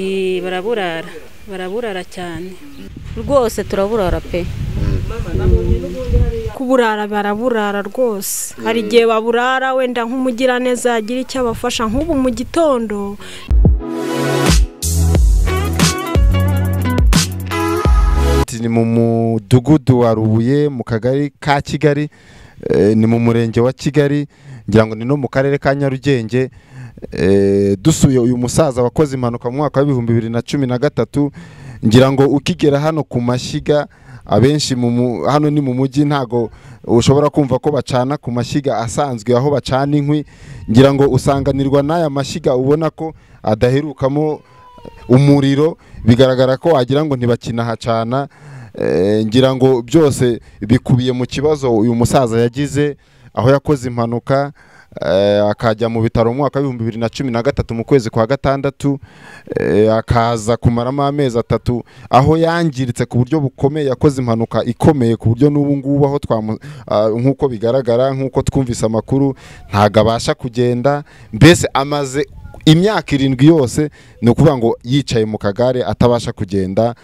Eh, baraburara baraburara cyane rwose turaburara pe kuburara baraburara rwose hari igihe baburara wenda nk'umugiraneza yagira icyo abafasha nk'ubu mu gitondo ni mu mudugudu wa rubuye mu kagari ka kigali eh, ni mu murenge wa kigali ngira ngo ni no mu karere ka nyarugenge Eh, dusuye uyu musaza wakoze impanuka mu mwaka w'ibihumbi bibiri na cumi na gatatu ngira ngo ukigera hano ku mashyiga abenshi mu mu- hano ni mu mujyi ntago ushobora kumva ko bacana ku mashyiga asanzwe aho bacana inkwi ngira ngo usanganirwa n'aya mashyiga ubona ko adaherukamo umuriro bigaragara ko wagira ngo ntibakinahacana eh, ngira ngo byose bikubiye mu kibazo uyu musaza yagize aho yakoze impanuka eh, akajya mu bitaro mu mwaka w'ibihumbi bibiri na cumi na gatatu mu kwezi kwa gatandatu eh, akaza kumaramo amezi atatu aho yangiritse ku buryo bukomeye yakoze impanuka ikomeye ku buryo n'ubu ngubu aho twamu- ah, nk'uko bigaragara nk'uko twumvise amakuru ntabwo abasha kugenda mbese amaze imyaka irindwi yose ni ukuvuga ngo yicaye mu kagare atabasha kugenda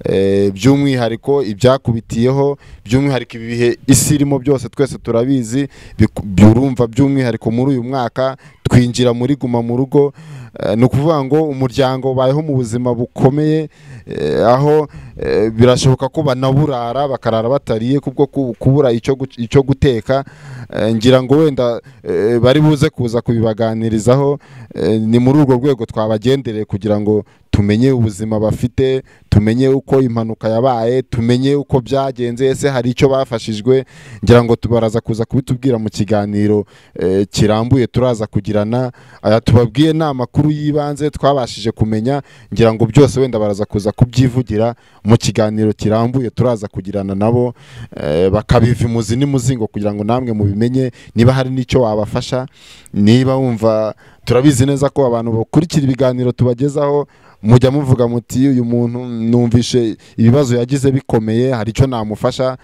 eh, by'umwihariko ibyakubitiyeho by'umwihariko ibi bihe isi irimo byose twese turabizi biku- byurumva by'umwihariko muri uyu mwaka twinjira muri guma mu rugo eh, ni ukuvuga ngo umuryango bayeho mu buzima bukomeye eh, aho eh, birashoboka ko banaburara bakarara batariye kubwo ku- kubura icyo gu- icyo guteka Eh, ngira ngo wenda eh, bari buze kuza kubibaganirizaho Eh, ni muri urwo rwego twabagendereye kugira ngo tumenye ubuzima bafite tumenye uko impanuka yabaye tumenye uko byagenze ese hari icyo bafashijwe ngira ngo tubaraza kuza kubitubwira mu kiganiro eh, kirambuye turaza kugirana aya tubabwiye ni amakuru y'ibanze twabashije kumenya ngira ngo byose wenda baraza kuza kubyivugira mu kiganiro kirambuye turaza kugirana nabo eh, bakabiva imuzi n'imuzingo kugira ngo namwe mubimenye niba hari n'icyo wabafasha niba wumva turabizi neza ko abantu bakurikira ibiganiro tubagezaho mujya muvuga muti uyu muntu numvishe ibibazo yagize bikomeye hari icyo namufasha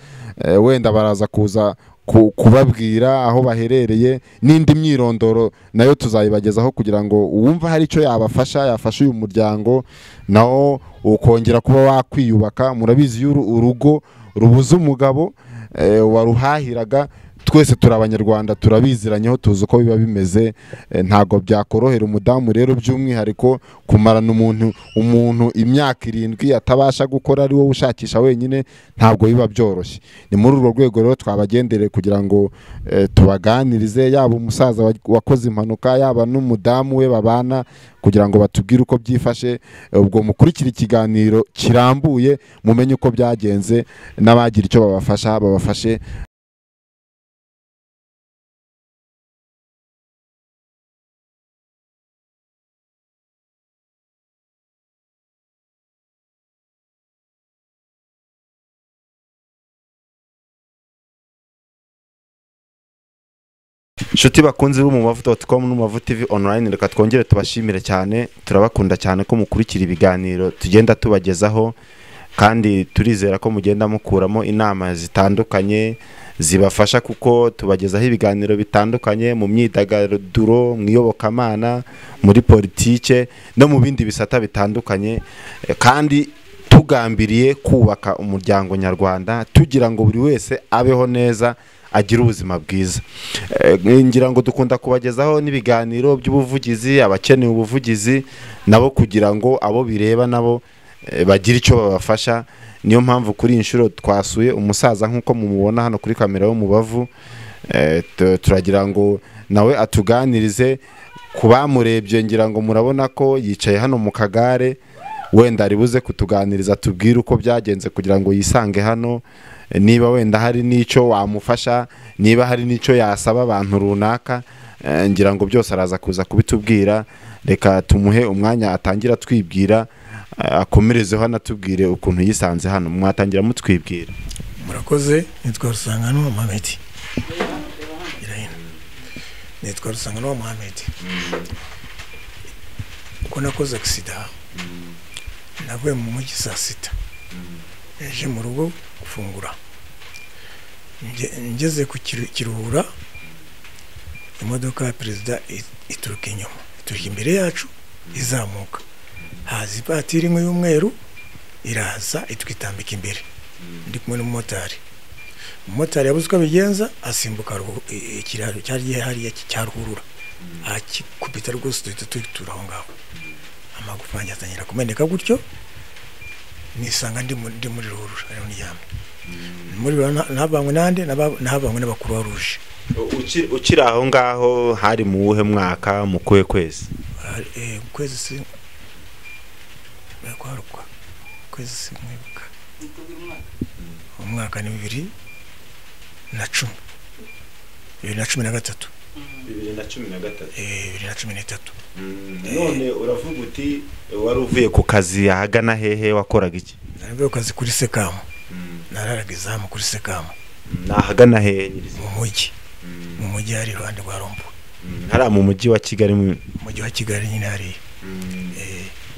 Eh, wenda baraza kuza ku- kubabwira aho baherereye n'indi myirondoro nayo tuzayibagezaho kugira ngo uwumva hari icyo yabafasha yafasha uyu muryango nawo ukongera kuba wakwiyubaka murabizi iyo uru- urugo rubuze umugabo eh, waruhahiraga twese turi abanyarwanda turabiziranyeho tuzi uko biba bimeze eh, ntabwo byakorohera umudamu rero by'umwihariko kumarana umuntu umuntu imyaka irindwi atabasha gukora ari wowe ushakisha wenyine ntabwo biba byoroshye ni muri urwo rwego rero twabagendereye kugira ngo eh, tubaganirize yaba umusaza wa- wakoze impanuka yaba n'umudamu we babana kugira ngo batubwire uko byifashe eh, ubwo mukurikire ikiganiro kirambuye mumenye uko byagenze n'abagira icyo babafasha babafashe inshuti bakunze bo mu mavuta dotcom no mu mavuta tv online reka twongere tubashimire cyane turabakunda cyane ko mukurikira ibiganiro tugenda tubagezaho kandi turizera ko mugenda mukuramo inama zitandukanye zibafasha kuko tubagezaho ibiganiro bitandukanye mu myidagaduro mu iyobokamana muri politike no mu bindi bisata bitandukanye Eh, kandi tugambiriye kubaka umuryango nyarwanda tugira ngo buri wese abeho neza agire ubuzima bwiza Eh, ngira ngo dukunda kubagezaho n'ibiganiro by'ubuvugizi abakeneye ubuvugizi nabo kugira ngo abo bireba nabo eh, bagire icyo babafasha niyo mpamvu kuri iyi nshuro twasuye umusaza nk'uko mumubona hano kuri kamera yo mu bavu Eh, tu- turagira ngo nawe atuganirize ku bamurebye ngira ngo murabona ko yicaye hano mu kagare wenda ari buze kutuganiriza tubwire uko byagenze kugira ngo yisange hano Eh, niba wenda hari n'icyo wamufasha niba hari n'icyo yasaba abantu runaka eh, ngira ngo byose araza kuza kubitubwira reka tumuhe umwanya atangira atwibwira eh, akomerezeho anatubwire ukuntu yisanze hano mwatangira mutwibwira murakoze nitwa rusangano muhamedi irahina nitwa rusangano muhamedi ubwo nakoze agisida navuye mu mujyi saa sita yaje mu rugo gufungura Nge- ngeze ku Kiru- kiruhura imodoka ya perezida i- ituruka inyuma ituruka imbere yacu izamuka haza ivatiri imwe y'umweru iraza itwitambika imbere ndi kumwe n'umumotari umumotari yabuze uko abigenza asimbuka ruhu- i- ikiraro cyari gihariye cya ruhurura akikubita rwose duhita tutura aho ngaho amagufa yanjye atangira kumeneka gutyo nisanga ndi mu- ndi muri ruhurura ariho niryamye muri ruhurura na- nabanywe nande naba- nabanywe n'abakuruwa ruje Uki- ukiri aho ngaho hari mu wuhe mwaka mu kuhe kwezi Hari- eh, mu kwezi si kwaruka kwezi si mwibuka umwaka ni bibiri na cumi bibiri na cumi na gatatu bibiri na cumi na gatatu eh, bibiri na cumi n'itatu none uravuga uti wari uvuye ku kazi ahagana hehe wakoraga iki naravuye ku kazi kuri sekamu nararaga izamu kuri sekamu ni ahagana hehe nyirizina? mu mujyi mu mujyi hari iruhande rwa rombo hariya mu mujyi wa kigali mu- mu mujyi wa kigali nyine hariya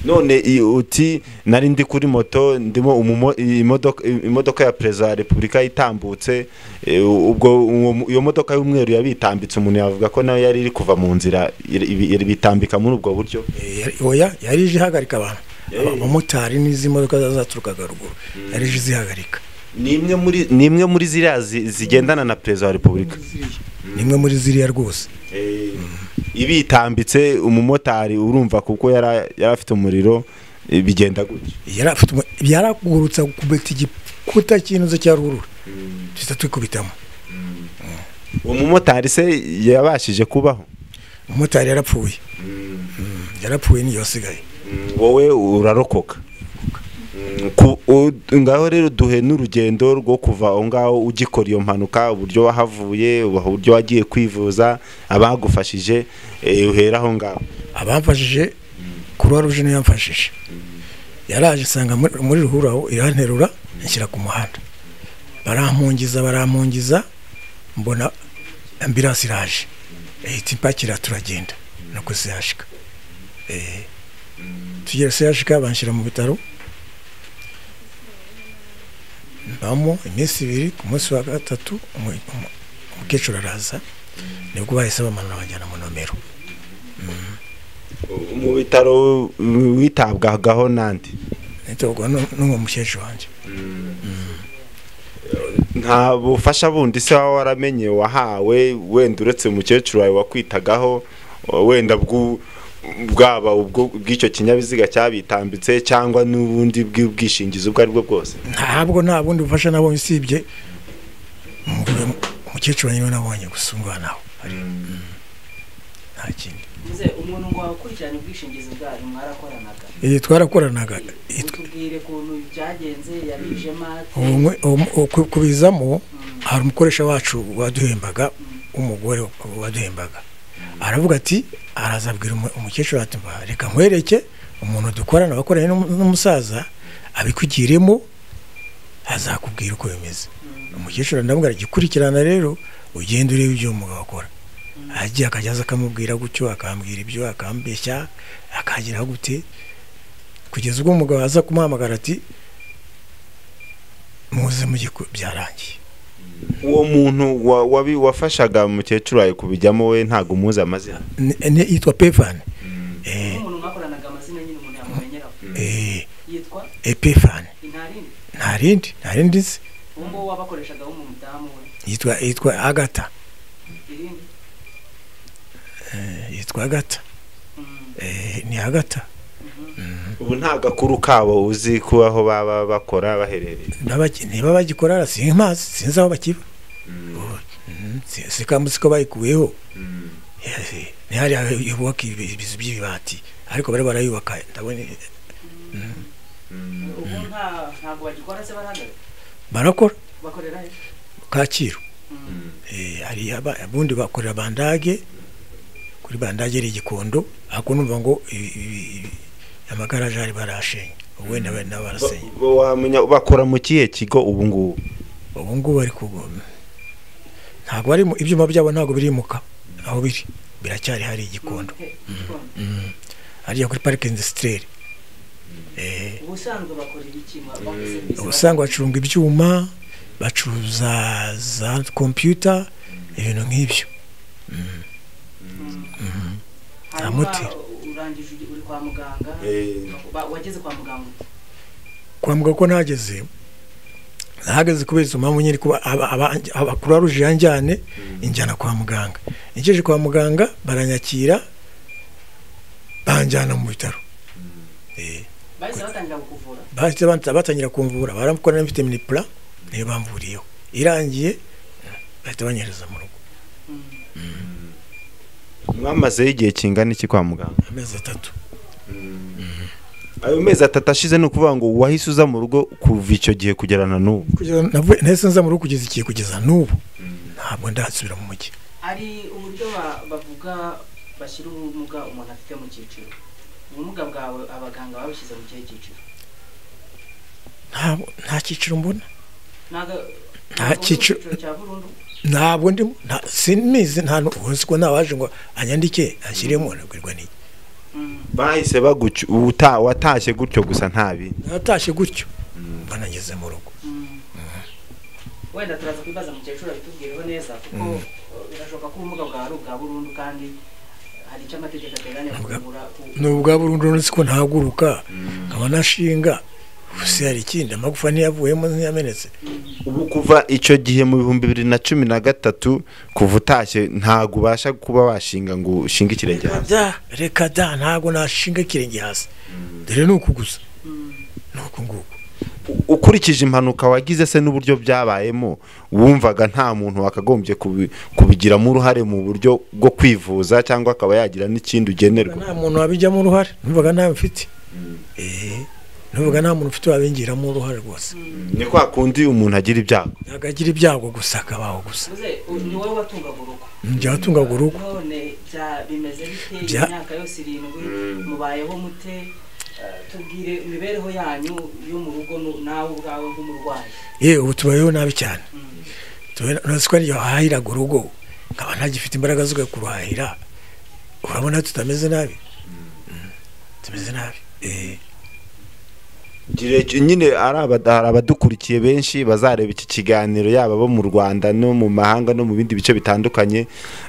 none i- uti nari ndi kuri moto ndimo umumo- i- imodoka i- imodoka ya perezida wa repubulika yitambutse e, ubwo uwo mu- iyo modoka y'umweru yabitambitse umuntu yavuga ko nayo yari iri kuva mu nzira iri- ibi- iri- bitambika muri ubwo buryo Eh, yari- oya yari ije ihagarika abantu abamotari n'izi modoka zaturukaga ruguru yari ije izihagarika ni imwe muri ni imwe muri ziriya zi- zigendana na perezida wa repubulika ni imwe muri ziriya rwose ibitambitse umumotari urumva kuko yara- yari afite umuriro e, bigenda gutya yari afite umu- yaragurutsa kubita igikuta cy'inzu cya ruhurura duhita twikubitamo uwo mumotari se yabashije kubaho umumotari yarapfuye Mm, yarapfuye niyo asigaye wowe urarokoka Mm, ku- u- ngaho rero duhe n'urugendo rwo kuva aho ngaho ugikora iyo mpanuka uburyo wahavuye uburyo wagiye kwivuza abagufashije eh, uhera aho ngaho abamfashije kuruwa ruje niyo yamfashije yaraje asanga muri muri ruhurura aho iranterura inshyira ku muhanda barampungiza barampungiza mbona ambirasi iraje ihita impakira turagenda nuko siyashika Eh, tugera siyashika banshyira mu bitaro mbamo iminsi ibiri ku munsi wa gatatu umu- umu- umukecuru araza nibwo bahise bamanura bajyana mu nomero mu bitaro uh, witabwagaho n'andi nitabwa n'uwo mukecuru wanjye nta bufasha bundi se waba waramenye wahawe wenda uretse umukecuru wawe wakwitagaho o, wenda bw'u- bwaba ubwo bw'icyo kinyabiziga cyabitambitse cyangwa n'ubundi bw'ubwishingizi ubwo ari bwo bwose ntabwo nta bundi bufasha nabonye usibye umugore umukecuru wanjye niwe nabonye gusa umwana nawe nta kindi Nze umuntu ngo wakurikirana ubwishingizi bwayo mwarakoranaga iyi twarakoranaga utubwire ukuntu byagenze yabijemo ate Ubumwe- ubu- ubu- ku- kubizamo hari umukoresha wacu waduhembaga umugore waduhembaga aravuga ati araza abwira umu- umukecuru ati "Mba, reka nkwereke umuntu dukorana wakoranye n'umu- n'umusaza abikugiremo azakubwira uko bimeze umukecuru ndamubwira gikurikirana rero ugenda ureba ibyo uwo mugabo akora agiye akajya aza akamubwira gutyo akambwira ibyo akambeshya akagira gute kugeza ubwo umugabo aza kumuhamagara ati muze mujye ku- byarangiye uwo muntu wa- wabi- wafashaga umukecuru wawe kubijyamo we ntabwo umuzi amazina Ni- ni- yitwa pefani umuntu mwakoranaga amazina nyine umuntu yamumenyeraho yitwa epefani intarinde nta rindi nta rindi nzi uwo nguwo wabakoreshaga w'umudamu we yitwa yitwa agata irindi Eh, yitwa agata Eh, ni agata ubu nta gakuru kabo uzi ko aho baba bakora baherereye Nabaki- niba bagikora ara sinkimazi sinzi aho bakiba Mhm, si- si kamuzi ko bayikuyeho Eh, ntihari yubaka ibi- ibizu by'ibibati ariko bari barayubaka ndabona ubu nta ntabwo bagikora se barahagaze barakora bakorera he kacyiru Eh, hari aba- abundi bakorera bandage kuri bandage ari igikondo ariko numva ngo i- i- i- amagaraje ari barashenye ubu wenda bari nabo barasenye Bo- wamenya bakora mu kihe kigo ubu ngubu ubu ngubu bari kugoma ntabwo bari mu- ibyuma byabo ntabwo birimuka aho biri biracyari hari igikondo He, gikondo. hariya kuri parike indisitireri ubusanzwe bakorera iki Bakora serivisi ubusanzwe bacurunga ibyuma bacuruza za kompiyuta ibintu nk'ibyo Hanyuma, nta moteri. ura- urangije ugi- uri kwa muganga Eh. Ba- wageze kwa muganga ute? kwa muganga ko nageze nahageze kubera izo mpamvu nyine kuba abakuru aruje yanjyane injyana kwa muganga ingejeje kwa muganga baranyakira banjyana mu bitaro Eh, bahise batangira kukuvura bahise banta- batangira kumvura baramukora na vitamine pura niyo bamvuriyeho irangiye bahita banyereza mu rugo mwamazeho igihe kingana iki kwa muganga amezi atatu ayo mezi atatu ashize ni ukuvuga ngo wahise uza mu rugo kuva icyo gihe kugera na n'ubu kugeza navuye- nahise nza mu rugo kugeza igihe kugeza n'ubu ntabwo ndasubira mu mujyi hari uburyo ba- bavuga bashyira ubumuga umuntu afite mu cyiciro ubumuga bwawe abaganga babushyize mu kihe cyiciro Ntabwo- nta cyiciro mbona Ntago- Nta ntago uri mu cyiciro- cyiciro cya burundu ntabwo ndimo nta- sinizi nta n'ubuzi ko ntawaje ngo anyandike anshyiremo nabwirwa n'iki Mm. bahise baguca uta- watashye gutyo gusa nta bindi natashye gutyo mbona ngeze mu rugo wenda turaza kwibaza mukecuru abitubwireho neza kuko uh, birashoboka ko ubumuga bwawe ari ubwa burundu kandi hari icyo amategeko ateganya kuvura ku- ni ubwa burundu uretse ko ntahaguruka nkaba nashinga gusa hari ikindi amagufa ntiyavuyemo ntiyamenetse ubu kuva icyo gihe mu bihumbi bibiri na cumi na gatatu kuva utashye ntabwo ubasha kuba washinga ngo ushinge ikirenge reka hasi da reka da ntabwo nashinga ikirenge hasi dore ni uku gusa ni uku nguku U- ukurikije impanuka wagize se n'uburyo byabayemo wumvaga nta muntu wakagombye kubi- kubigiramo uruhare mu buryo bwo kwivuza cyangwa akaba yagira n'ikindi ugenerwa nta muntu wabijyamo uruhare numvaga ntawe mfite Eh, numvaga nta muntu ufite wabingiramo uruhare rwose ni kwa kundi umuntu agira ibyago ntabwo agira ibyago gusa akabaho gusa uze u- ni wowe watungaga urugo njya atungaga urugo none bya bimeze bite Bya- imyaka yose irindwi mubayeho mute Uh, tubwire imibereho yanyu yo mu rugo nu- nawe ubwawe nk'umurwayi yewe ubu tubayeho nabi cyane Tubayeho- uretse ko n'iyo wahahiraga urugo nkaba ntagifite imbaraga zo kujya kuruhahira urabona tutameze nabi Mm, tumeze nabi Eh, Gire- nyine ari abada- hari abadukurikiye benshi bazareba iki kiganiro yaba abo mu rwanda no mu mahanga no mu bindi bice bitandukanye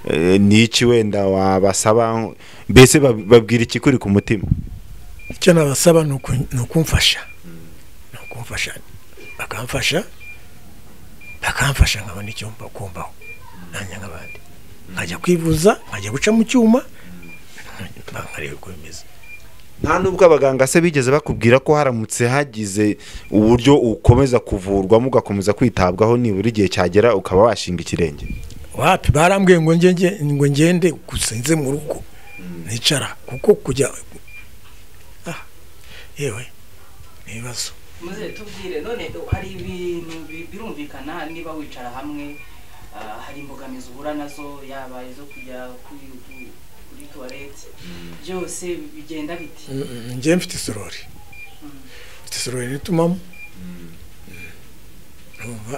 eh, ni iki wenda wabasaba mbese bab- babwira iki kuri ku mutima icyo nabasaba ni uku- ni ukumfasha ni ukumfasha bakamfasha bakamfasha nkabona icyo mba- kumbaho nanjye nk'abandi nkajya kwivuza nkajya guca mu cyuma nkareba uko bimeze nta nubwo abaganga se bigeze bakubwira ko haramutse hagize uburyo ukomeza kuvurwamo ugakomeza kwitabwaho nibura igihe cyagera ukaba washinga ikirenge wapi barambwiye ngo ngenge ngo ngende gusa nze mu rugo nicara kuko kujya ah yewe ni ibibazo muze tubwire none hari ibintu bi- birumvikana niba wicara hamwe ah, hari imbogamizi uhura nazo yaba izo kujya kuri- ku- kuri tuwarete byose bigenda biti njye mfite isorori mfite isorori nitumamo numva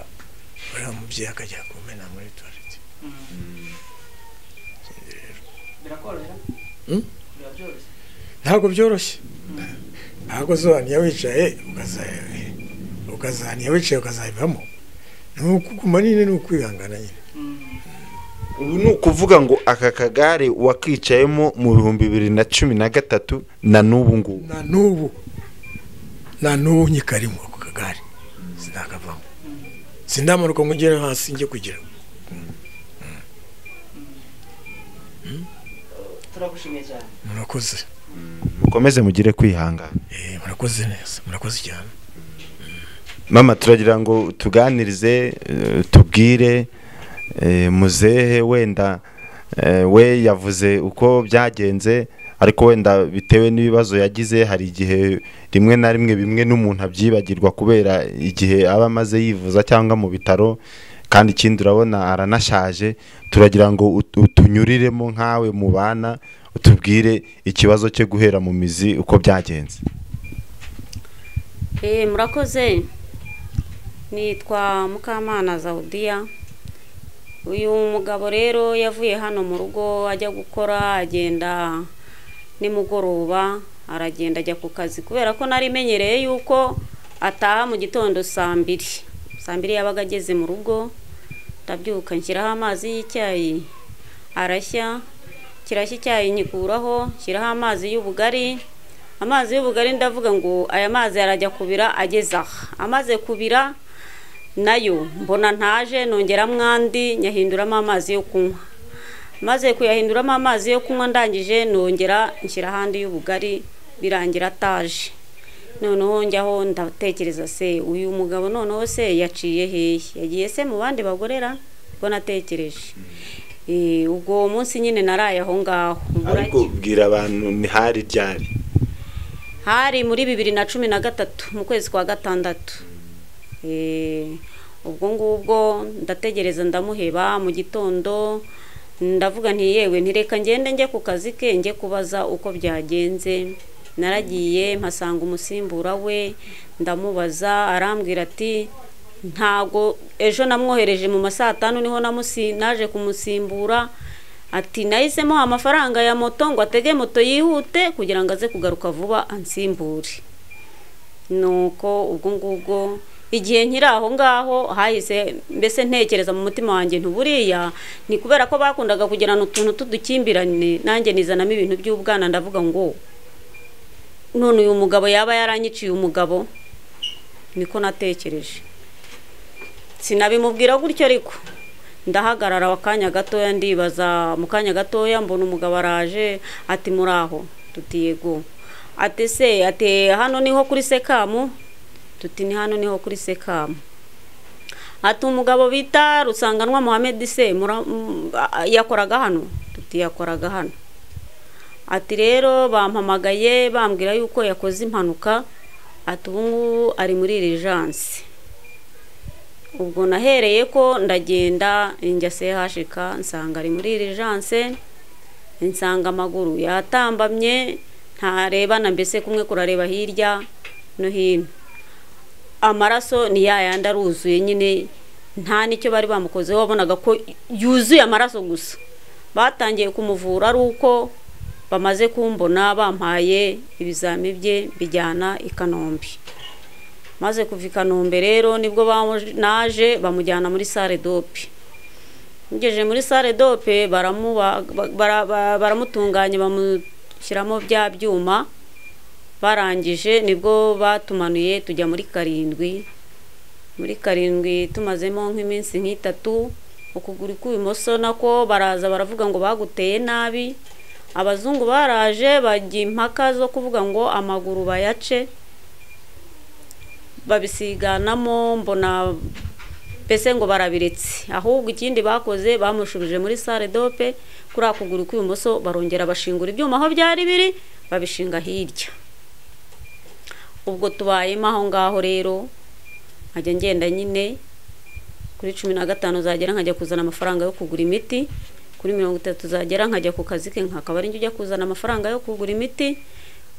uriya mubyeyi akajya kumena muri tuwarete birakorohera Mm. biba byoroshye ntabwo byoroshye ntabwo zohaniye wicaye ukaza- ukazahaniye wicaye ukazabivamo ni ukuguma nyine ni ukwihangana nyine Mm. ubu ni ukuvuga ngo aka kagare wakicayemo mu bihumbi bibiri na cumi na gatatu na n'ubu ngubu na n'ubu na n'ubu nyikarimo ako kagare sinakavamo sindamanuka ngo ugere hasi njye kugira turagushimiye cyane murakoze mukomeze mugire kwihangana Eh, murakoze neza murakoze cyane mama turagira ngo tuganirize eh, tubwire eh, muzehe wenda eh, we yavuze uko byagenze ariko wenda bitewe n'ibibazo yagize hari igihe rimwe na rimwe bimwe n'umuntu abyibagirwa kubera igihe aba amaze yivuza cyangwa mu bitaro kandi ikindi urabona aranashaje turagira ngo ut- utunyuriremo nkawe mubana utubwire ikibazo cyo guhera mu mizi uko byagenze Eh, murakoze nitwa mukamana zawudiya uyu mugabo rero yavuye hano mu rugo ajya gukora agenda nimugoroba aragenda ajya ku kazi kubera ko nari menyereye yuko ataha mu gitondo saa mbiri saa mbiri yabaga ageze mu rugo ndabyuka nshyiraho amazi y'icyayi arashya kirashya icyayi nyikuraho nshyiraho amazi y'ubugari amazi y'ubugari ndavuga ngo aya mazi arajya kubira ageze aha amaze kubira nayo mbona ntaje nongeramo andi nyahinduramo amazi yo kunywa maze kuyahinduramo amazi yo kunywa ndangije nongera nshyira ahandi y'ubugari birangira ataje noneho njyaho ndatekereza se uyu mugabo noneho se yaciye hehe yagiye se mu bandi bagorera ubwo natekereje Eh, ubwo munsi nyine naraye aho ngaho Mbura ariko bwira abantu ntihari ryari hari muri bibiri na cumi na gatatu mu kwezi kwa gatandatu Eh, ubwo ngubwo ndategereza ndamuheba mu gitondo ndavuga nti yewe ntireka ngende njye ku kazi ke njye kubaza uko byagenze naragiye mpasanga umusimbura we ndamubaza arambwira ati ntago ejo namwohereje mu ma saa tanu niho namusi naje kumusimbura ati nahisemo amafaranga ya moto ngo atege moto yihute kugira ngo aze kugaruka vuba ansimbure nuko ubwo ngubwo igihe nkiri aho ngaho hahise mbese ntekereza mu mutima wanjye ntuburiya ni kubera ko bakundaga kugirana utuntu tudukimbirane nanjye nizanamo ibintu by'ubwana ndavuga ngo none uyu mugabo yaba yaranyiciye umugabo niko natekereje sinabimubwira gutyo ariko ndahagarara akanya gatoya ndibaza mu kanya gatoya mbona umugabo araje ati muraho tuti yego ati se ati hano niho kuri sekamu tuti ni hano niho kuri sekamu ati umugabo bita rusanganwa muhammed se mura- mm, a- yakoraga hano tuti yakoraga hano ati rero bampamagaye bambwira yuko yakoze impanuka ati ubu ngubu ari muri rejanse ubwo nahereye ko ndagenda njya sehashika nsanga ari muri rejanse nsanga amaguru yatambamye ntarebana mbese kumwe kurareba hirya no hino amaraso ni ya yandi aruzuye nyine nta n'icyo bari bamukozeho wabonaga ko yuzuye amaraso gusa batangiye kumuvura ari uko bamaze kumbona bampaye ibizami bye bijyana i kanombe maze kuva i kanombe rero nibwo bamuj- naje bamujyana muri sale dope ngejeje muri sale dope baramuba- ba- bara- ba- baramutunganya bamushyiramo bya byuma barangije nibwo batumanuye tujya muri karindwi muri karindwi tumazemo nk'iminsi nk'itatu ukuguru kw'ibumoso nako baraza baravuga ngo baguteye nabi abazungu baraje bajya impaka zo kuvuga ngo amaguru bayace babisiganamo mbona mbese ngo barabiretse ahubwo ikindi bakoze bamushubije muri sale dope kuri ako kuguru kw'ibumoso barongera bashingura ibyuma aho byari biri babishinga hirya ubwo tubayemo aho ngaho rero nkajya ngenda nyine kuri cumi na gatanu zagera nkajya kuzana amafaranga yo kugura imiti kuri mirongo itatu zagera nkajya ku kazi ke nkakaba ari njye ujya kuzana amafaranga yo kugura imiti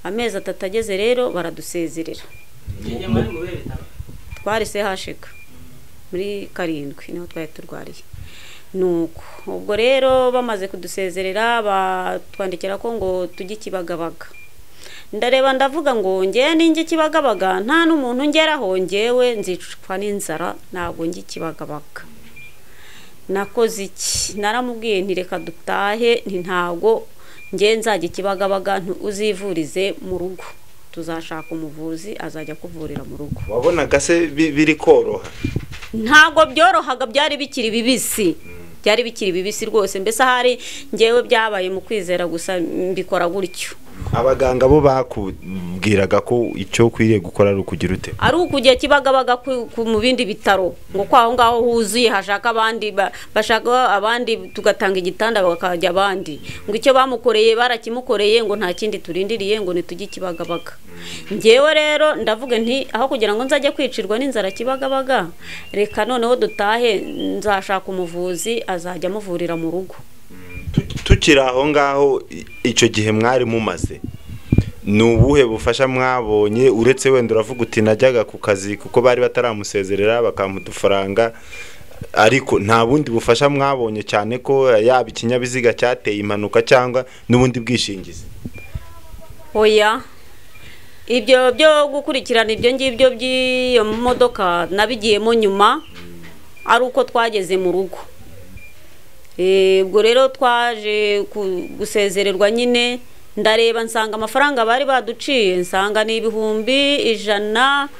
amezi atatu ageze rero baradusezerera igihe mwari mu bihe bitaba twari sehashika muri karindwi niho twari turwariye nuko ubwo rero bamaze kudusezerera batwandikira ko ngo tujye ikibagabaga ndareba ndavuga ngo ngewe ninjye ikibagabaga nta n'umuntu ngeraho ngewe nzicwa n'inzara ntabwo njye ikibagabaga nakoze iki naramubwiye nti reka dutahe nti ntabwo ngewe nzajya ikibagabaga nti uzivurize mu rugo tuzashaka umuvuzi azajya kuvurira mu rugo wabonaga se bi- biri koroha ntabwo byorohaga byari bikiri bibisi byari bikiri bibisi rwose mbese ahari ngewe byabaye mu kwizera gusa mbikora gutyo abaganga bo bakubwiraga ko icyo ukwiriye gukora ari ukugira ute ari ukujya kibagabaga ku- ku- mu bindi bitaro ngo kwaho ngaho huzuye hashaka abandi ba- bashaka abandi tugatanga igitanda bakajya abandi ngo icyo bamukoreye barakimukoreye ngo nta kindi turindiriye ngo nitujye kibagabaga ngewe rero ndavuga nti aho kugira ngo nzajye kwicirwa n'inzara kibagabaga reka noneho dutahe nzashaka umuvuzi azajya amuvurira mu rugo Tu- tukiri aho ngaho i- icyo gihe mwari mumaze ni ubuhe bufasha mwabonye uretse wenda uravuga uti najyaga ku kazi kuko bari bataramusezerera bakampa udufaranga ariko nta bundi bufasha mwabonye cyane ko yaba ikinyabiziga cyateye impanuka cyangwa n'ubundi bwishingizi oya ibyo byo gukurikirana ibyo ngibyo by'iyo modoka nabigiyemo nyuma ari uko twageze mu rugo Eh, ubwo rero twaje ku- gusezererwa nyine ndareba nsanga amafaranga bari baduciye nsanga ni ibihumbi ijana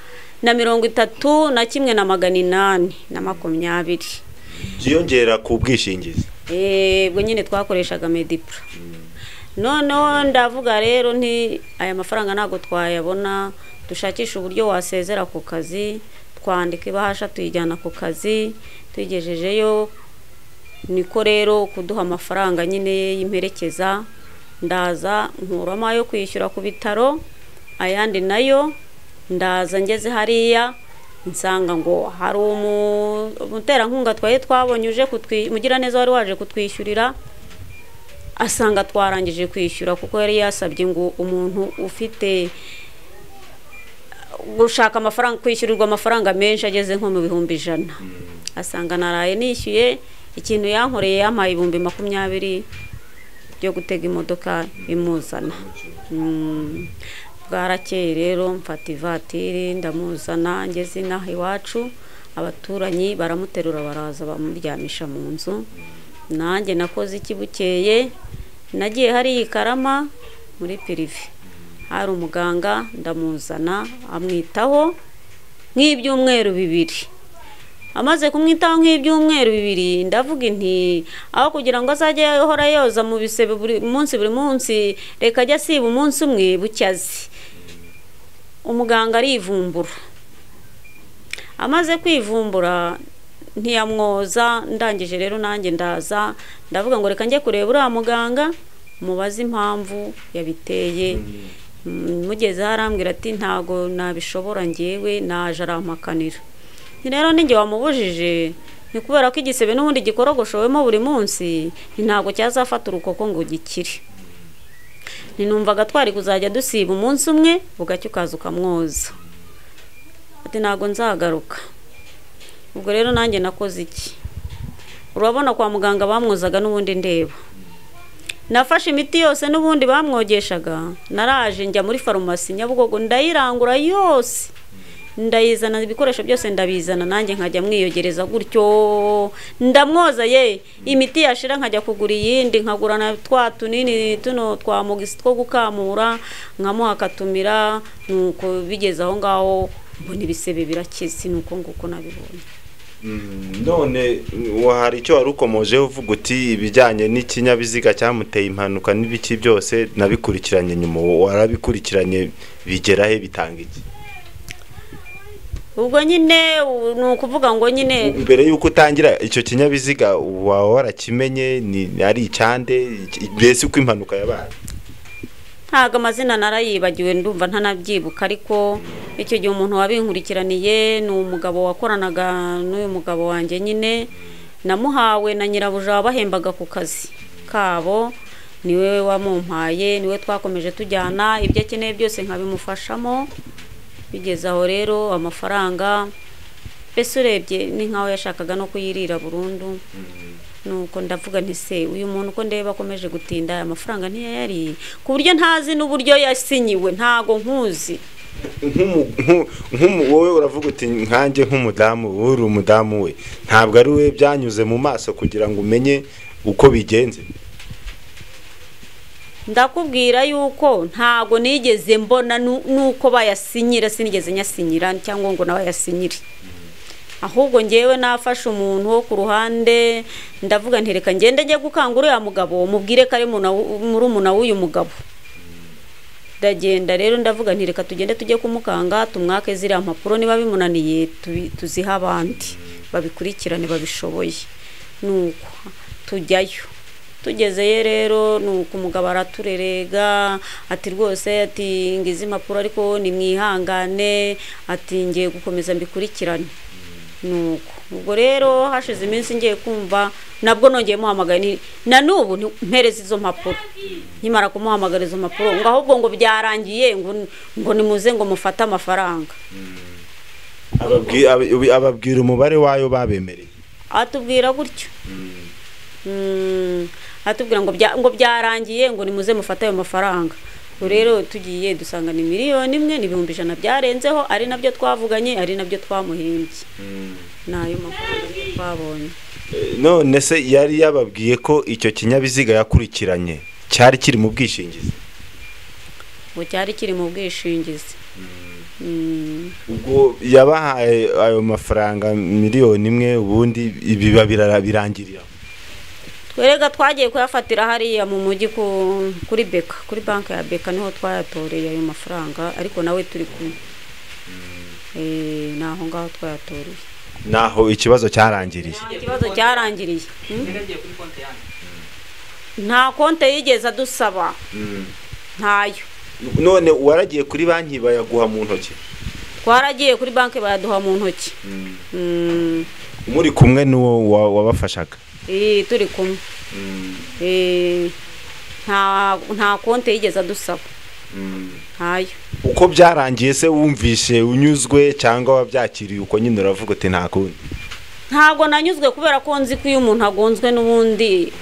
na mirongo itatu na kimwe na magana inani na makumyabiri byiyongera ku bwishingizi Eh, ubwo nyine twakoreshaga medipura noneho ndavuga rero nti aya mafaranga ntabwo twayabona dushakisha uburyo wasezera ku kazi twandika ibahasha tuyijyana ku kazi tuyigejejeyo niko rero kuduha amafaranga nyine y'imperekeza ndaza nkuramo ayo kwishyura ku bitaro ayandi nayo ndaza ngeze hariya nsanga ngo hari umu- umuterankunga twari twabonye uje kutwi- umugiraneza wari waje kutwishyurira asanga twarangije kwishyura kuko yari yasabye ngo umuntu ufite gushaka amafaranga kwishyurirwa amafaranga menshi ageze nko mu bihumbi ijana asanga naraye nishyuye ikintu yankoreye yampaye ibihumbi makumyabiri byo gutega imodoka imuzana Mm. bwarakeye rero mfata ivatiri ndamuzana ngeze inaha iwacu abaturanyi baramuterura baraza bamuryamisha mu nzu nanjye nakoze iki bukeye nagiye hariya i karama muri pirive hari umuganga ndamuzana amwitaho nk'ibyumweru bibiri amaze kumwitaho nk'ibyumweru bibiri ndavuga inti aho kugira ngo azajye ahora yoza mu bisebe buri munsi buri munsi reka ajye asiba umunsi umwe bucyazi umuganga arivumbura amaze kwivumbura ntiyamwoza ndangije rero nanjye ndaza ndavuga ngo reka njye kureba uriya muganga mubaze impamvu yabiteye Mm, mugeze arambwira ati ntago nabishobora ngewe naje arampakanira Ni rero ninjye wamubujije ni kubera ko igisebe n'ubundi gikorogoshowemo buri munsi ni ntago cyazafata urukoko ngo gikire ninumvaga twari kuzajya dusiba umunsi umwe bugacya ukaza ukamwoza ati ntago nzagaruka ubwo rero nanjye nakoze iki urabona kwa muganga bamwozaga n'ubundi ndeba nafashe imiti yose n'ubundi bamwogeshaga naraje njya muri farumasi nyabugogo ndayirangura yose ndayizana ibikoresho byose ndabizana nanjye nkajya mwiyogereza gutyo ndamwoza ye imiti yashira nkajya kugura iyindi nkagura na twa tunini tuno twa mugisi two gukamura nkamuha akatumira nuko bigeze aho ngaho mbona ibisebe birakize nuko nguko nabibonye none hari icyo wari ukomojeho uvuga uti ibijyanye n'ikinyabiziga cyamuteye impanuka n'ibiki byose nabikurikiranye nyuma warabikurikiranye bigera he bitanga iki ubwo nyine u- ni ukuvuga ngo nyine mbere y'uko utangira icyo kinyabiziga waba warakimenye ni ari icyande iki- mbese uko impanuka yabaye ntago amazina narayibagiwe ndumva ntanabyibuka ariko icyo gihe umuntu wabinkurikiraniye ni umugabo wakoranaga n'uyu mugabo wanjye nyine namuhawe na nyirabuja wabahembaga ku kazi kabo niwe wamumpaye niwe twakomeje tujyana ibyo akeneye byose nkabimufashamo bigeze aho rero amafaranga mbese urebye ni nk'aho yashakaga no kuyirira burundu nuko ndavuga nti se uyu muntu uko ndeba akomeje gutinda aya mafaranga ntiyayariye ku buryo ntazi n'uburyo yasinyiwe ntago nkuzi Nk'umu- nk'u- nk'umu- wowe uravuga uti nkanjye nk'umudamu wowe uri umudamu we ntabwo ari we byanyuze mu maso kugira ngo umenye uko bigenze ndakubwira yuko ntago nigeze mbona nu- nuko bayasinyira sinigeze nyasinyira cyangwa ngo nawe ayasinyire ahubwo ngewe nafashe umuntu wo ku ruhande ndavuga nti reka ngende njye gukangura uriya mugabo mubwire ko ari murumuna w'uyu mugabo ndagenda rero ndavuga nti reka tugende tujye kumukanga tumwake ziriya mpapuro niba bimunaniye tubi- tuzihe abandi babikurikirane babishoboye nuko tujyayo tugezeyo rero nuko umugabo araturerega ati rwose ati ngize impapuro ariko nimwihangane ati ngiye gukomeza mbikurikirane nuko ubwo rero hashize iminsi ngiye kumva nabwo nongeye muhamagara ni- na n'ubu nti- mpereza izo mpapuro nkimara kumuhamagara izo mpapuro ngo ahubwo ngo byarangiye ngo ngo nimuze ngo mufate amafaranga Ababwi- ab- ababwira umubare wayo babemereye atubwira gutyo Mm, atubwira ngo bya- ngo byarangiye ngo nimuze mufate ayo mafaranga ubu rero tugiye dusanga ni miliyoni imwe ni ibihumbi ijana byarenzeho ari nabyo twavuganye ari nabyo twamuhimbye ni ayo mafaranga twabonye none se yari yababwiye ko icyo kinyabiziga yakurikiranye cyari kiri mu bwishingizi ubu cyari kiri mu bwishingizi Mm. ubwo yabahaye ayo mafaranga miliyoni imwe ubundi ibiba birangirira twerega twagiye kuyafatira hariya mu mujyi ku- kuri beka kuri banki ya beka niho twayatoreye ayo mafaranga ariko nawe turi kumwe Eh, ni aho ngaho twayatoreye naho ikibazo cyarangiriye ikibazo cyarangiriye Mm. yagiye kuri konti yanjye nta konte yigeze adusaba ntayo none waragiye kuri banki bayaguha mu ntoki twaragiye kuri banki bayaduha mu ntoki Mm. muri kumwe n'uwo wa- wabafashaga Eh, turi kumwe Eh, nta nta konte yigeze adusaba ntayo uko byarangiye se wumvishe unyuzwe cyangwa wabyakiriye uko nyine uravuga uti nta kundi ntabwo nanyuzwe kubera ko nzi ko iyo umuntu agonzwe n'ubundi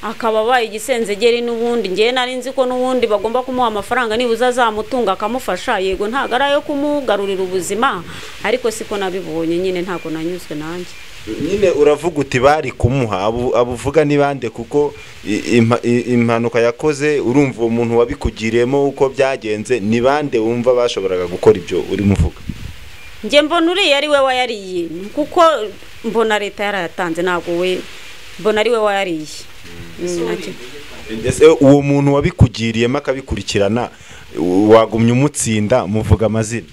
akaba abaye igisenzegeri n'ubundi ngewe nari nzi ko n'ubundi bagomba kumuha amafaranga nibuze azamutunga akamufasha yego ntabwo ari ayo kumugarurira ubuzima ariko siko nabibonye nyine ntabwo nanyuzwe nanjye nyine uravuga uti bari kumuha abo abo uvuga ni bande kuko i- impa- i- impanuka yakoze urumva uwo muntu wabikugiriyemo uko byagenze ni bande wumva bashoboraga gukora ibyo urimo uvuga njye mbona uriya ari we wayariye kuko mbona leta yarayatanze ntabwo we mbona ari we wayariye Mm, ntacyo- Ese uwo muntu wabikugiriyemo akabikurikirana u- wagumye umutsinda muvuga amazina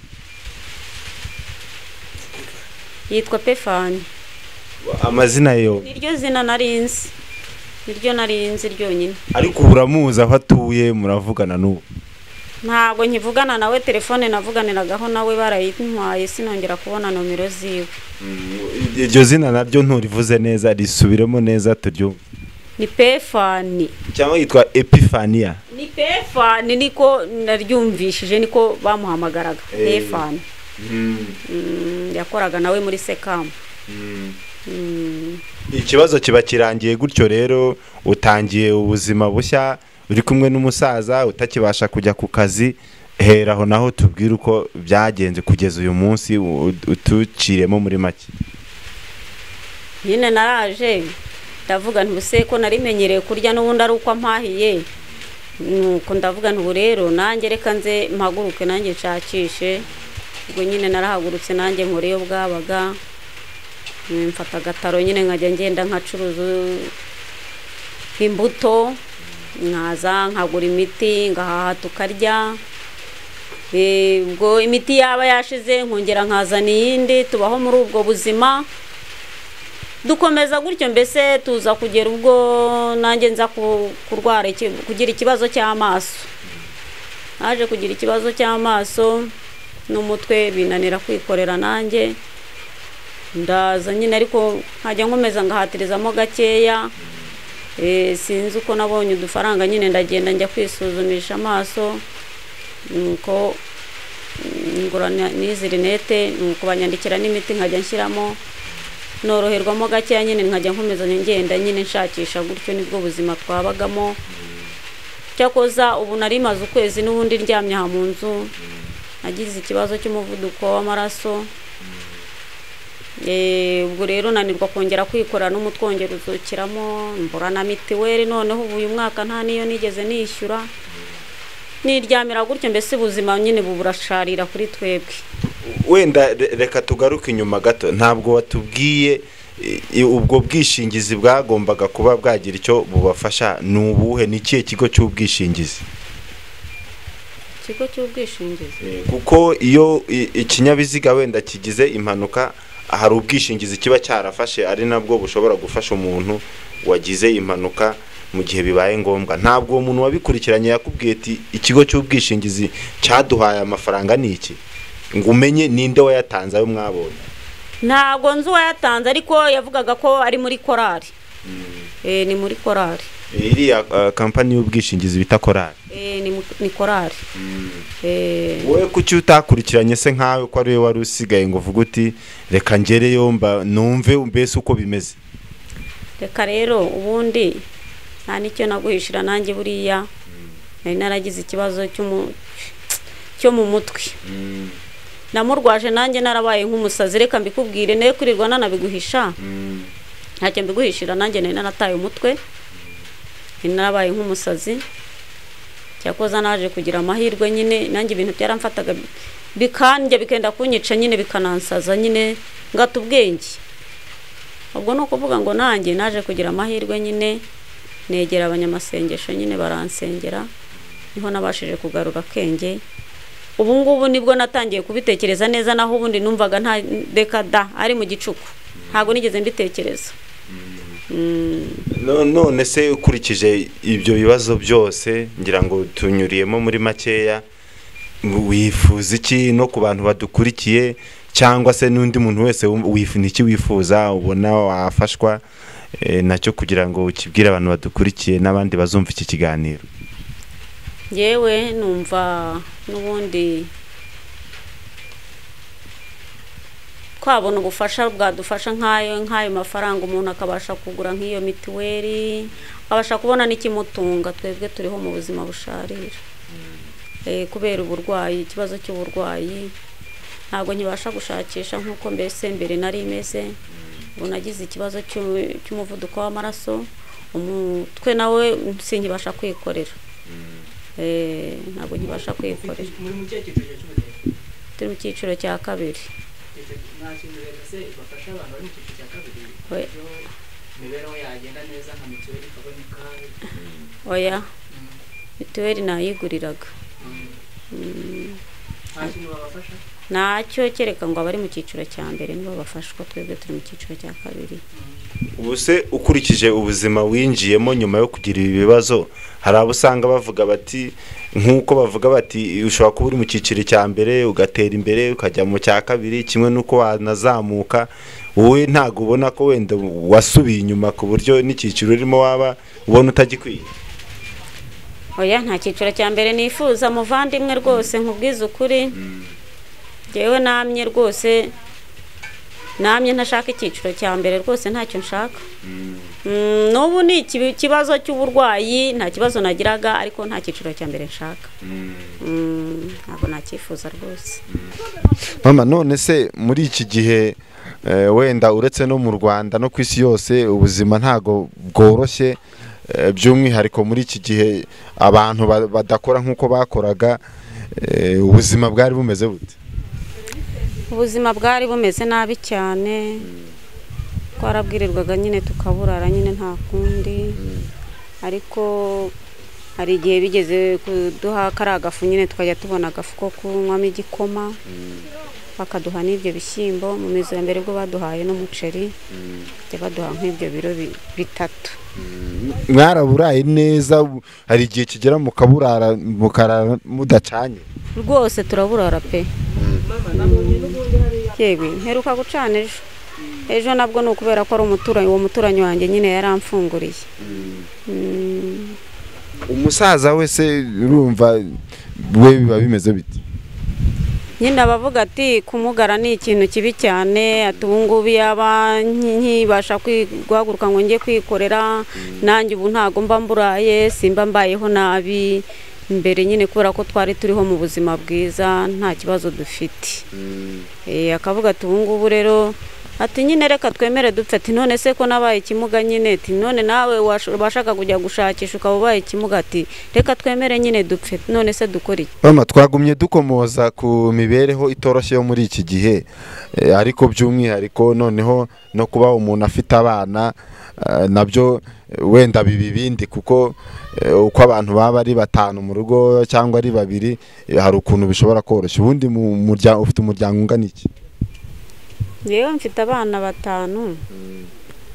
yitwa pefani amazina yo niryo zina narinzi niryo narinzi ryonyine ariko ubu uramuzi aho atuye muravugana n'ubu ntabwo nkivugana nawe telefone navuganiragaho nawe barayintwaye sinongera kubona nomero ziwe iryo zina naryo nturivuze neza risubiremo neza turyumve ni pefani cyangwa yitwa epifania ni pefani niko naryumvishije niko bamuhamagaraga Eh. pefani Mm, yakoraga nawe muri sekamu Mm, ikibazo kiba kirangiye gutyo rero utangiye ubuzima bushya uri kumwe n'umusaza utakibasha kujya ku kazi hera aho naho tubwire uko byagenze kugeza uyu munsi u- utuciremo muri make nyine naraje ndavuga ntuse ko narimenyereye kurya n'ubundi ari uko ampahiye nuko ndavuga ntubu rero nanjye reka nze mpaguruke nanjye nshakishe ubwo nyine narahagurutse nanjye nkoreyo bwabaga Mm, mfata agataro nyine nkajya ngenda nkacuruza imbuto nkaza nkagura imiti ngahaha tukarya Eh, ubwo imiti yaba yashize nkongera nkazana iyindi tubaho muri ubwo buzima dukomeza gutyo mbese tuza kugera ubwo nanjye nza ku- kurwara iki- kugira ikibazo cy'amaso naje kugira ikibazo cy'amaso n'umutwe binanira kwikorera nanjye ndaza nyine ariko nkajya nkomeza ngahatirizamo gakeya Eh, sinzi uko nabonye udufaranga nyine ndagenda njya kwisuzumisha amaso nuko mm, ngura na- n'izi rinete nuko banyandikira n'imiti nkajya nshyiramo noroherwamo gakeya nyine nkajya nkomeza ngenda nyine nshakisha gutyo nibwo buzima twabagamo cyakoza ubu nari maze ukwezi n'ubundi ndyamye aha mu nzu nagize ikibazo cy'umuvuduko w'amaraso Eh, ubwo rero nanirwa kongera kwikora n'umutwe wongera uzukiramo mbura na mitiweli noneho ubu uyu mwaka nta n'iyo nigeze nishyura niryamira gutyo mbese ubuzima nyine bubu burasharira kuri twebwe wenda re- reka tugaruke inyuma gato ntabwo watubwiye i- i- ubwo bwishingizi bwagombaga kuba bwagira icyo bubafasha ni ubuhe ni ikihe kigo cy'ubwishingizi ikigo cy'ubwishingizi kuko iyo i- ikinyabiziga wenda kigize impanuka hari ubwishingizi kiba cyarafashe ari nabwo bushobora gufasha umuntu wagize impanuka mu gihe bibaye ngombwa ntabwo uwo muntu wabikurikiranye yakubwiye ati ikigo cy'ubwishingizi cyaduhaye amafaranga ni iki ngo umenye ninde wayatanze ayo mwabonye ntabwo nzi uwayatanze ariko yavugaga ko ari muri korari Eh, ni muri korari iriya uh, kampani y'ubwishingizi bita korari Eh, ni mu- ni korari Eh, wowe kuki utakurikiranye se nkawe ko ariwe wari usigaye ngo uvuge uti reka ngereyo mba numve mbese uko bimeze reka rero ubundi nta n'icyo naguhishira nanjye buriya nari naragize ikibazo cy'umu- cyo mu mutwe namurwaje nanjye narabaye nk'umusazi reka mbikubwire nawe kwirirwa nanabiguhisha ntacyo mbiguhishira nanjye nari narataye umutwe nari narabaye nk'umusazi cyakoza naje kugira amahirwe nyine nanjye ibintu byaramfataga bikandya bikenda kunyica nyine bikanansaza nyine ngata ubwenge ubwo ni ukuvuga ngo nanjye naje kugira amahirwe nyine negera abanyamasengesho nyine baransengera niho nabashije kugarura akenge ubu ngubu nibwo natangiye kubitekereza neza naho ubundi numvaga nta reka da ari mu gicuku ntabwo nigeze mbitekereza Mm. No- none se ukurikije ibyo bibazo byose ngira ngo tunyuriyemo muri makeya wifuza iki no ku bantu badukurikiye cyangwa se n'undi muntu wese wumva- wif- ni iki wifuza ubona wafashwa eh, nacyo kugira ngo ukibwire abantu badukurikiye n'abandi bazumva iki kiganiro yewe numva n'ubundi twabona ubufasha bwadufasha nk'ayo nk'ayo mafaranga umuntu akabasha kugura nk'iyo mituweli akabasha kubona n'ikimutunga twebwe turiho mu buzima busharira Eh, kubera uburwayi ikibazo cy'uburwayi ntabwo nkibasha gushakisha nk'uko mbese mbere nari imeze ubu nagize ikibazo cy'u- cy'umuvuduko w'amaraso umutwe nawe sinkibasha kwikorera Eh, ntabwo nkibasha kwikorera muri mu cyerekezo cy'ubudehe turi mu cyiciro cya kabiri nta kintu leta se bafasha abantu bari mu cyiciro cya kabiri We. iyo imibereho yagenda neza nka mituweli ikaboneka oya mituweli nayiguriraga nta kintu babafasha ntacyo kereka ngo abari mu cyiciro cya mbere nibo bafashwa twebwe turi mu cyiciro cya kabiri ubu se ukurikije ubuzima winjiyemo nyuma yo kugira ibi bibazo hari abo usanga bavuga bati nk'uko bavuga bati ushobora kuba uri mu cyiciro cya mbere ugatera imbere ukajya mu cya kabiri kimwe n'uko wanazamuka wowe ntabwo ubona ko wenda wasubiye inyuma ku buryo n'icyiciro urimo waba ubona utagikwiye oya nta cyiciro cya mbere nifuza muvandimwe rwose nkubwize ukuri ngewe namye rwose namye ntashaka icyiciro cya mbere rwose ntacyo nshaka Mm, n'ubu ni ikibi- ikibazo cy'uburwayi nta kibazo nagiraga ariko nta cyiciro cya mbere nshaka Mm, ntabwo nacyifuza rwose mama none se muri iki gihe eh, wenda uretse no mu rwanda no ku isi yose ubuzima ntago bworoshye eh, by'umwihariko muri iki gihe abantu ba- badakora nk'uko bakoraga eh, ubuzima bwari bumeze bute ubuzima bwari bumeze nabi cyane twarabwirirwaga nyine tukaburara nyine nta kundi ariko hari igihe bigeze kuduha kariya gafu nyine tukajya tubona agafu ko kunywamo igikoma bakaduha n'ibyo bishyimbo mu mizo ya mbere ubwo baduhaye n'umuceri bajya baduha nk'ibyo biro bi- bitatu mwaraburaye neza bu- hari igihe kigera mukaburara mukarara mudacanye rwose turaburara pe yewe mperuka gucana ejo ejo nabwo ni ukubera ko ari umuturanyi uwo muturanyi wanjye nyine yaramfunguriye Mm, umusaza wese urumva we biba bimeze bite nyine abavuga ati kumugara ni ikintu kibi cyane ati ubu ngubu yaba nki- nkibasha kwi- guhaguruka ngo njye kwikorera nanjye ubu ntabwo mba mburaye simba mbayeho nabi mbere nyine kubera ko twari turiho mu buzima bwiza nta kibazo dufite Eh, akavuga ati ubu ngubu rero ati nyine reka twemere dupfe ati none se ko nabaye ikimuga nyine ati none nawe wash- washaka kujya gushakisha ukaba ubaye ikimuga ati reka twemere nyine dupfe none se dukora iki mama twagumye dukomoza ku mibereho itoroshye yo muri iki gihe Eh, ariko by'umwihariko noneho no kuba umuntu afite abana eh, nabyo eh, wenda biba ibindi kuko eh, uko abantu baba ari batanu mu rugo cyangwa ari babiri eh, hari ukuntu bishobora koroshya ubundi mu muryango ufite umuryango ungana iki yewe mfite abana batanu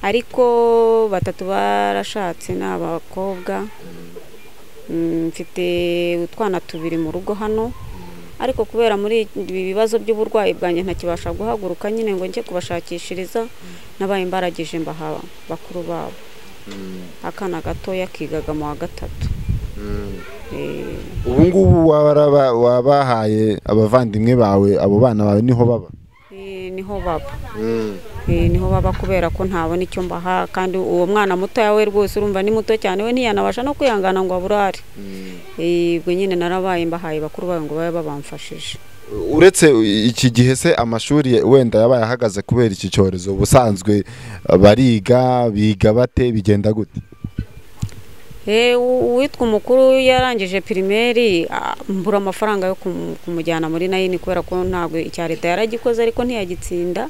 ariko batatu barashatse ni abakobwa Mm, mfite utwana tubiri mu rugo hano ariko kubera muri ibi bibazo by'uburwayi bwanjye ntakibasha guhaguruka nyine ngo njye kubashakishiriza nabaye imbarageje mbaha bakuru babo akana gatoya kigaga mu wa gatatu Eh, ubu ngubu waraba- wabahaye abavandimwe bawe abo bana bawe niho baba Eh, niho baba Eh, niho baba kubera ko ntabona icyo mbaha kandi uwo mwana mutoya we rwose urumva ni muto cyane we ntiyanabasha no kwihangana ngo aburare Eh, ubwo nyine narabaye mbahaye bakuru bayo ngo babe babamfashije uretse iki gihe se amashuri wenda yabaye ahagaze kubera iki cyorezo ubusanzwe bariga biga bate bigenda gute Eh, u- uwitwa umukuru yarangije pirimeri ah, mbura amafaranga yo kumu- kumujyana muri nayini kubera ko ntabwo icya leta yaragikoze ariko ntiyagitsinda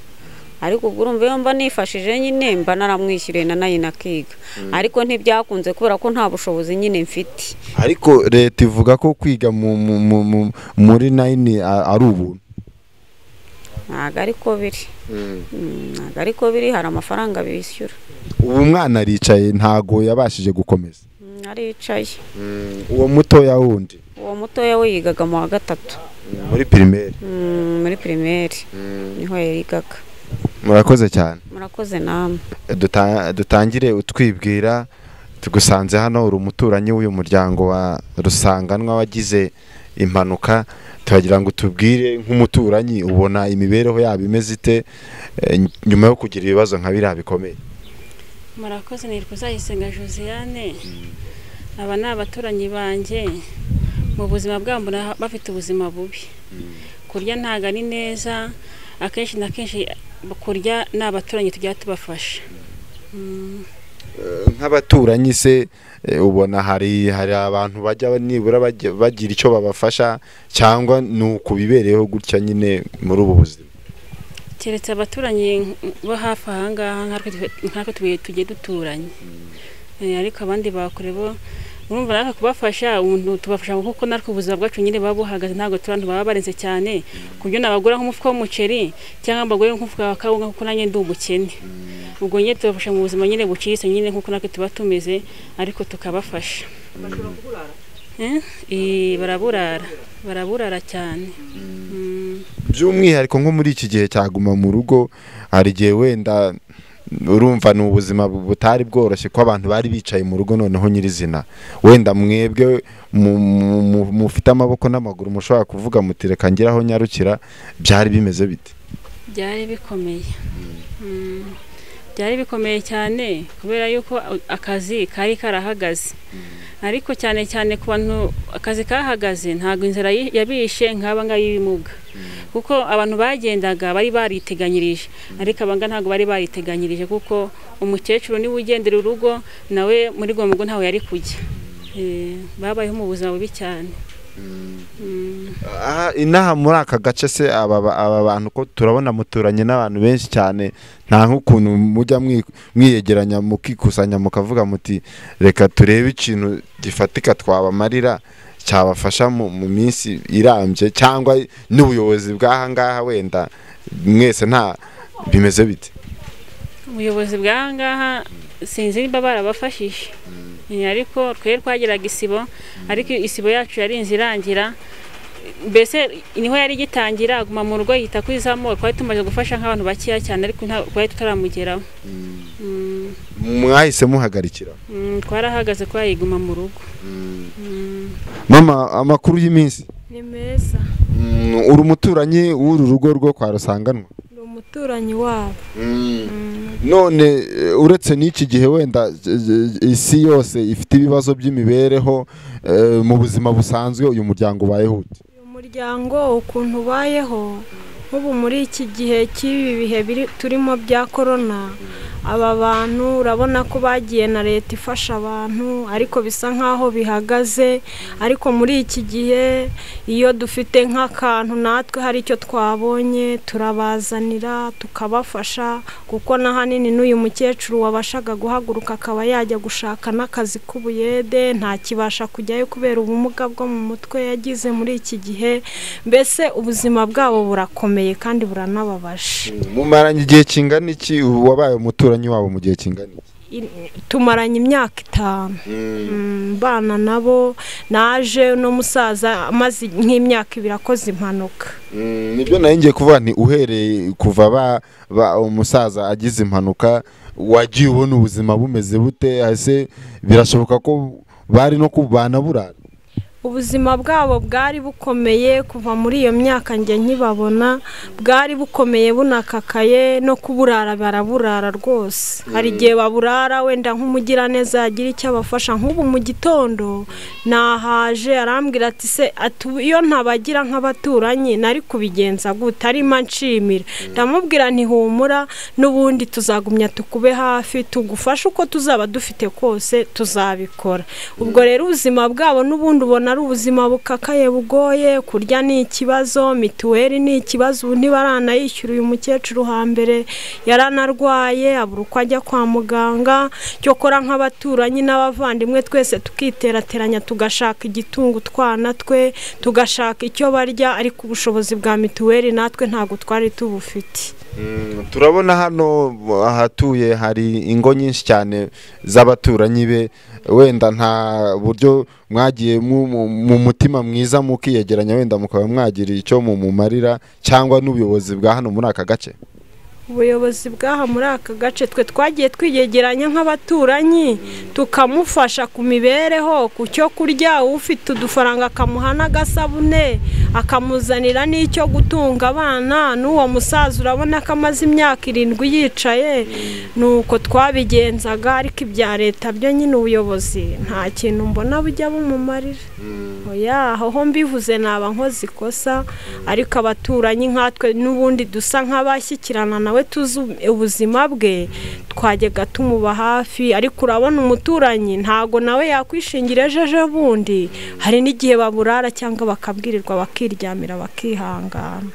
ariko ubwo urumva iyo mba nifashije nyine mba naramwishyuriye na nayini akiga ariko ntibyakunze kubera ko nta bushobozi nyine mfite ariko leta ivuga ko kwiga mu- mu- mu- mu- muri nayini a- ari ubuntu ntabwo ariko biri Mm, ntabwo ariko biri hari amafaranga bishyura ubu mwana aricaye ntago yabashije gukomeza Mm, aricaye uwo mutoya wundi uwo mutoya we yigaga mu wa gatatu muri pirimeri Mm, muri pirimeri niho yigaga murakoze cyane murakoze namwe Duta- dutangire utwibwira tugusanze hano uri umuturanyi w'uyu muryango wa rusanganwa wagize impanuka turagira ngo tubwire nk'umuturanyi ubona imibereho yabo imeze ite eh, nyuma yo kugira ibibazo nka biriya bikomeye murakoze ni rwuzayisenga josiane aba ni abaturanyi banjye mu buzima bwabo mbona bafite ubuzima bubi kurya ntabwo ari neza akenshi na kenshi kurya ni abaturanyi tujya tubafasha Mm. Eh, nk'abaturanyi se eh, ubona hari hari abantu bajya nibura bajya- bagira icyo babafasha cyangwa ni ukubibereyeho gutya nyine muri ubu buzima keretse abaturanyi bo hafi aha ngaha nk'ako tubuye tugiye duturanye Eh, ariko abandi bakure bo urumva natwe kubafasha umuntu tubafasha kuko natwe ubuzima bwacu nyine buba buhagaze ntabwo turi abantu baba barenze cyane ku buryo nabagura nk'umufuka w'umuceri cyangwa mbagure nk'umufuka wa kawunga kuko nanjye ndi umukene ubwo nyine tubafasha mu buzima nyine buciriritse nyine nk'uko natwe tuba tumeze ariko tukabafasha Eh? Eh, baraburara baraburara cyane Mm. by'umwihariko nko muri iki gihe cyaguma mu rugo hari igihe wenda urumva ni ubuzima butari bworoshye ko abantu bari bicaye mu rugo noneho nyirizina wenda mwebwe mu- mu- mu- mufite amaboko n'amaguru mushobora kuvuga muti reka ngere aho nyarukira byari bimeze bite byari bikomeye Mm. byari bikomeye cyane kubera yuko akazi kari karahagaze ariko cyane cyane ku bantu akazi kahagaze ntabwo inzara yi- yabishe nk'aba ngaba y'ibimuga kuko abantu bagendaga bari bariteganyirije ariko abanga ntabwo bari bariteganyirije kuko umukecuru niwe ugendera urugo nawe muri gomugo ntawe yari kujya Eh, babayeho mu buzima bubi cyane Mm. aha inaha muri aka gace se aba ba- aba bantu ko turabona muturanye n'abantu benshi cyane nta nk'ukuntu mujya mwi- mwiyegeranya mukikusanya mukavuga muti reka turebe ikintu gifatika twabamarira cyabafasha mu mu minsi irambye cyangwa n'ubuyobozi bw'aha ngaha wenda mwese nta bimeze bite ubuyobozi bw'aha ngaha sinzi niba barabafashije Eh, ariko twe twageraga isibo ariko isibo yacu yari inzu irangira mbese niho yari igitangira aguma mu rugo yita kuri za moko twari tumaze gufasha nk'abantu bakeya cyane ariko nta- twari tutaramugeraho Mm, mwahise muhagarikira mm, twarahagaze ko yayiguma mu rugo Mm. mama amakuru y'iminsi ni meza Mm, uri umuturanyi w'uru rugo rwo kwa rusanganwa ni umuturanyi wabo none eh, uretse n'iki gihe wenda eh, eh, isi yose ifite ibibazo by'imibereho eh, mu buzima busanzwe uyu muryango ubayeho ute uyu muryango ukuntu ubayeho nk'ubu muri iki gihe cy'ibi bihe biri turimo bya korona aba bantu urabona ko bagiye na leta ifasha abantu ariko bisa nk'aho bihagaze ariko muri iki gihe iyo dufite nk'akantu natwe hari icyo twabonye turabazanira tukabafasha kuko n'ahanini n'uyu mukecuru wabashaga guhaguruka akaba yajya gushaka n'akazi k'ubuyede ntakibasha kujyayo kubera ubumuga bwo mu mutwe yagize muri iki gihe mbese ubuzima bwabo burakomeye kandi buranababaje mumaranye igihe kingana iki wabaye umuturanyi wabo mu gihe kingana iki I- tumaranye imyaka itanu Mm, mbana nabo naje n'umusaza amaze nk'imyaka ibiri akoze impanuka Mm, nibyo nari ngiye kuvuga nti uhereye kuva ba- ba- umusaza agize impanuka wagiye ubona ubuzima bumeze bute ese birashoboka ko bari no kubana burara ubuzima bwabo bwari bukomeye kuva muri iyo myaka njye nkibabona bwari bukomeye bunakakaye no kuburara baraburara rwose hari igihe baburara wenda nk'umugiraneza yagira icyo abafasha nk'ubu mu gitondo nahaje arambwira ati se ati iyo ntabagira nk'abaturanyi nari kubigenza gute arimo nshimira ndamubwira ntihumura n'ubundi tuzagumya tukube hafi tugufashe uko tuzaba dufite kose tuzabikora ubwo rero ubuzima bwabo n'ubundi ubona ari ubuzima bukakaye bugoye kurya ni ikibazo mituweli ni ikibazo ubu ntibaranayishyura uyu mukecuru hambere yaranarwaye abura uko ajya kwa muganga cyokora nk'abaturanyi n'abavandimwe twese tukiterateranya tugashaka igitunga utwana twe tugashaka icyo barya ariko ubushobozi bwa mituweli natwe ntabwo twari tubufite Mm, turabona hano ahatuye hari ingo nyinshi cyane z'abaturanyi be wenda nta buryo mwagiye mu- mu- mu mutima mwiza mukiyegeranya wenda mukaba mwagira icyo mumumarira cyangwa n'ubuyobozi bwa hano muri aka gace ubuyobozi bw'aha muri aka gace twe twagiye twiyegeranya nk'abaturanyi tukamufasha ku mibereho ku cyo kurya ufite udufaranga akamuha n'agasabune akamuzanira n'icyo gutunga abana n'uwo musaza urabona ko amaze imyaka irindwi yicaye ni uko twabigenzaga ariko ibya leta byo nyine ubuyobozi nta kintu mbona bujya bumumarira oya aho mbivuze naba nkoze ikosa ariko abaturanyi nkatwe n'ubundi dusa nk'abashyikirana nawe tuzi ubuzima bwe twajyaga tumuba hafi ariko urabona umuturanyi ntago nawe yakwishingira ejo ejo bundi hari n'igihe baburara cyangwa bakabwirirwa bakiryamira bakihangana